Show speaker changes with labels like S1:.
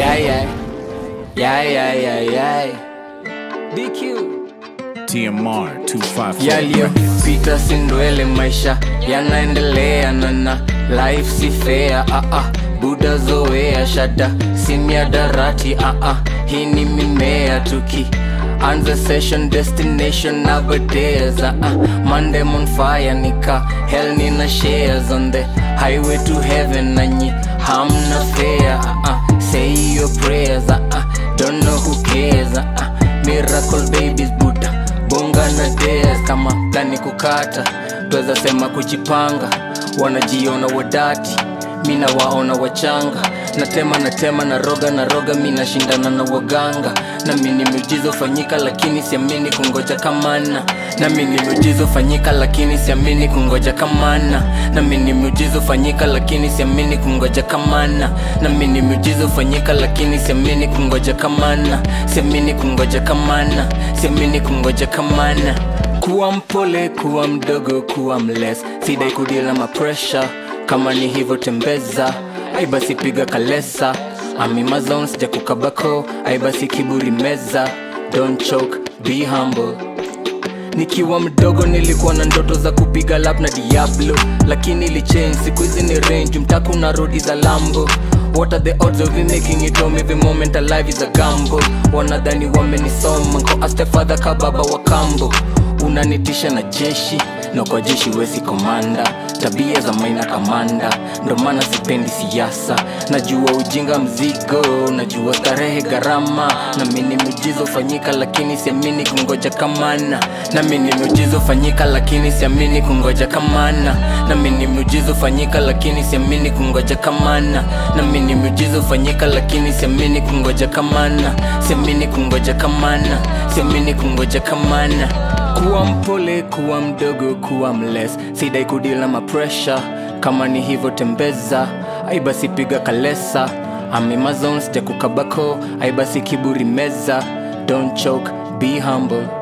S1: Yeah, yeah. Yeah, yeah, yeah, yeah.
S2: DQ.
S3: TMR 254
S1: yaliyopita si ndwele maisha yanaendelea nana life si fair ah ah buda zoea shada si miadarati ah ah hii ni mimea tuki anza session destination nowadays ah ah monday on fire nika hell nina shares on the highway to heaven nanyi hamna fair ah ah say your prayers ah ah don't know who cares ah ah miracle babies buddha bonga na dares kama plani kukata tweza sema kujipanga wanajiona wadati mina waona wachanga natema natema na roga na roga mi nashindana na waganga nami ni miujizo fanyika lakini siamini kungoja kamana nami ni miujizo fanyika lakini siamini kungoja kamana nami ni miujizo fanyika lakini siamini kungoja kamana nami ni miujizo fanyika lakini siamini kungoja kamana siamini kungoja kamana siamini kungoja kamana kuwa mpole kuwa mdogo kuwa mles sidai kudila mapresha kama ni hivyo tembeza ai basi piga kalesa amimazon sija kukabako ai basi kiburi meza don't choke be humble nikiwa mdogo nilikuwa na ndoto za kupiga lap na diablo lakini ilichange siku hizi ni range mtaku na rodi za lambo What are the odds of me making it home every moment alive is a gamble wanadhani wamenisoma nko aste father kababa wa kambo unanitisha na jeshi na kwa jeshi wesi komanda tabia za maina kamanda ndo maana sipendi siasa najua ujinga mzigo najua starehe gharama nami ni miujizo fanyika lakini siamini kungoja kamana nami ni miujizo fanyika lakini siamini kungoja kamana nami ni miujizo fanyika lakini siamini kungoja kamana nami ni miujizo fanyika lakini siamini kungoja kamana siamini kungoja kamana siamini kungoja kamana kuwa mpole kuwa mdogo kuwa mles sidai kudila mapresha kama ni hivyo tembeza aibasi piga kalesa amimazon sija kukabako aibasi kiburi meza don't choke be humble